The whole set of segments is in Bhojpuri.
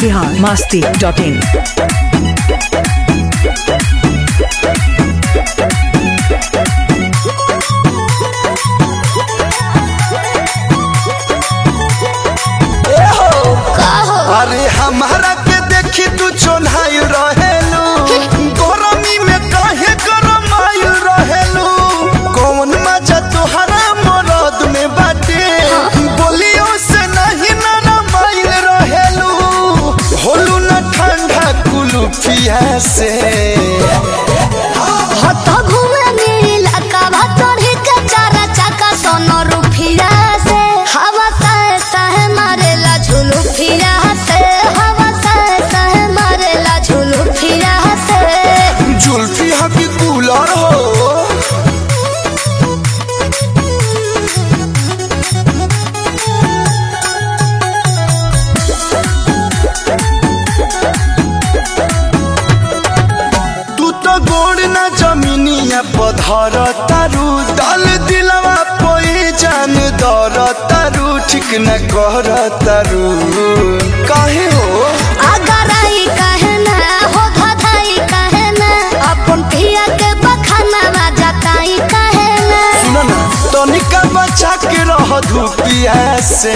बिहार मस्ती डॉट इन अरे हमारा के देखी तू चोन्हाइल रहेलू गरमी में काहे गरमाइल रहेलू कौन मजा तोहरा मरद में बाटे बोलियो से नहीं नरमाइल रहेलू होलू न ठंडा कुलुफिया से हत घूमे नीला काभा चढ़ी के चारा चाका सोनो रुफिया से हवा सह सह मारेला झुलू फिरा से हवा सह सह मारेला झुलू फिरा से जुल्फी हकी कूलर हो तू तो गोड़ ना जमीनिया पधर तारू दल दिलवा पोई जान दर तारू ठीक न कर तारू काहे हो अगर आई कहे ना हो धधाई कहे ना अपन पिया के बखाना जाताई कहे ना सुन ना तनिका बचा के रह धूपिया से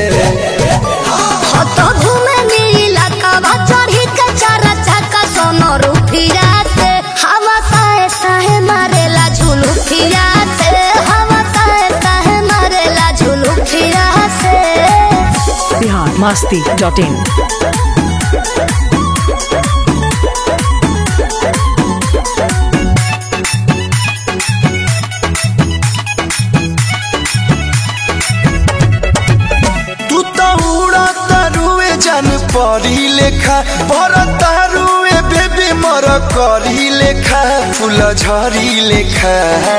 हत घूमे नीला काभा चढ़ी के चारा चाका सोनो रुफिया से हवा सह सह मारेला झुलू फिरा से हवा सह सह मारेला झुलू फिरा से बिहार मस्ती डॉट इन तू तो उड़ा तारुए जान परी लेखा पर तारुए बेबी मर करी लेखा फूल झरी लेखा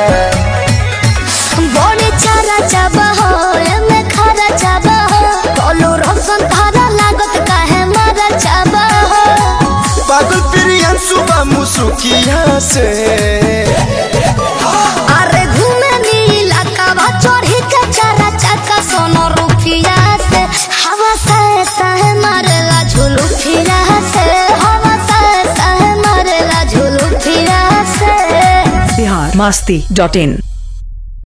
बड़े चारा चाबा हो एमे खरा चाबा हो कोलो रोशन धारा लागत काहे मारा चाबा हो पागल प्रियन सुबह मुसुकिया से अरे घूमे नीला काबा चढ़ी के चारा चाका सोनो रुफिया से हवा सह सह मारेला झुलू फिरा से हवा सह सह मारेला झुलू फिरा से बिहार मस्ती डॉट इन